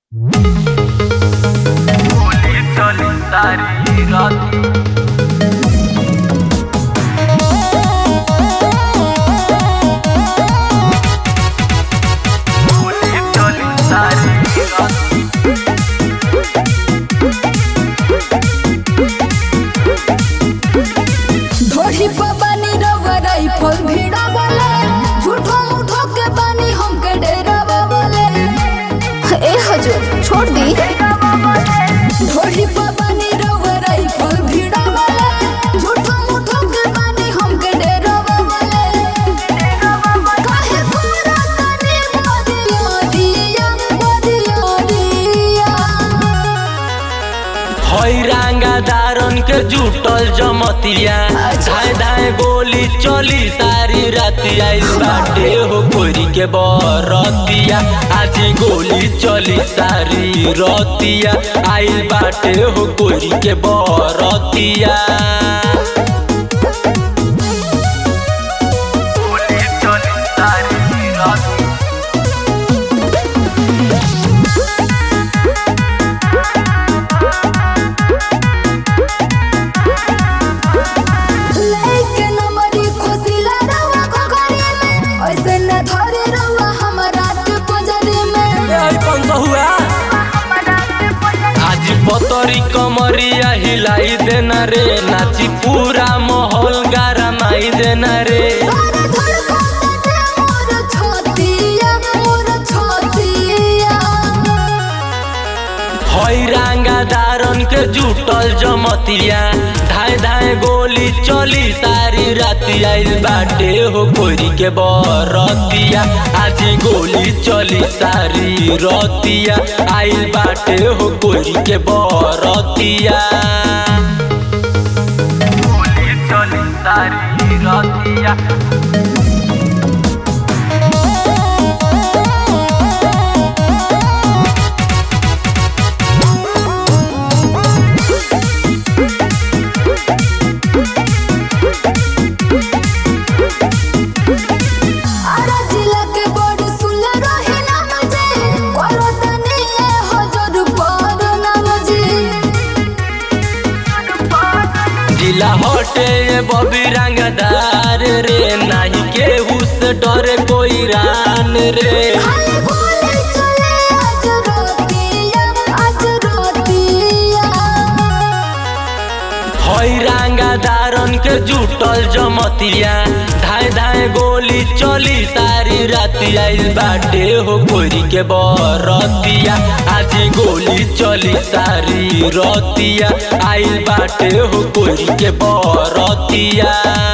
गोली चली सारी रात गोली चली सारी रात ढोढ़ी पर बनी रवराई फल भीड़ा बोले झूठो मुठो के बनी हमके डेरा बोले ए हजूर छोड़ दी ढोढ़ी पर बनी रवराई फल भीड़ा बोले झूठो मुठो के बनी हमके डेरा बोले काहे पूरा तनी बदिया दिया बदिया दिया हई रंगा दारन के जुटल जमतिया धाए धाए गोली चली सारी राती आइल बाटे हो कोरी के बरतिया आज गोली चली सारी रतिया आइल बाटे हो कोरी के बरतिया गोली चली सारी रात लेके नमरी खुशी लड़वा घघरी में ऐसे न धरे रहुआ हमरा के पंजरी में आज पतरी कमरिया हिलाई देना रे नाची पूरा माहौल गरमाई देना रे धड़ धड़ कोते मोर छतिया मोर छतिया हई रंगा दारन के जुटल जमतिया धाए धाए गोली चली सारी राती आइल बाटे हो कोरी के बरतिया आज गोली चली सारी रतिया आइल बाटे हो कोरी के बरतिया गोली चली सारी रातिया आरा जिला के बड़ सुला रहे ना मजे करो तनी ए हजर पर ना मजे जिला हटे ये बबी रंगदार रे नाही केहू से डरे कोई रान रे खाली गोली चले आज रोतिया आज रोतिया हई रंगा दारन के जुटल जमतिया धाए धाए गोली चली सारी राती आइल बाटे हो कोरी के बरतिया आज गोली चली सारी रतिया आइल बाटे हो कोरी के बरतिया